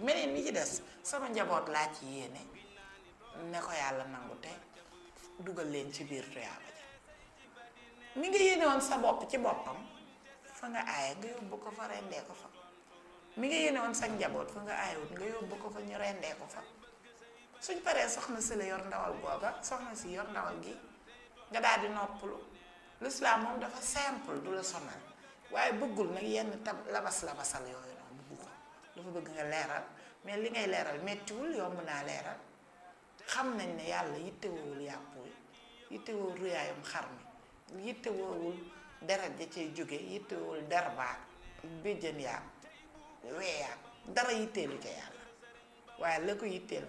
meneen mi ci des sama njaboot laa ci yéene ne ko yàlla nangu te dugal leen ci biir tuyaaba ja mi nga yéene woon sa bopp ci boppam fa nga aaye nga yóbbu ko fa rendee ko fa mi nga yéene woon sa njaboot fa nga aayewut nga yóbbu ko fa ñu rendee ko fa suñ paree soxna si la yor ndawal googa soxna si yor ndawal gi nga daal di noppalu l'islam moom dafa simple du la sonal waaye bëggul nag yenn tab labas labasal yooyu noonu bëggu ko dafa bëgg nga leeral mais li ngay leeral mettiwul yomb naa leeral xam nañ ne yàlla yittewoowul yàpp wi yittewoowul ruyaayum xar mi yittewoowul deret ja cay jóge yittewoowul derbaak béjjën yaak weeyaak dara yitteelu ca yàlla waaye la ko yitteel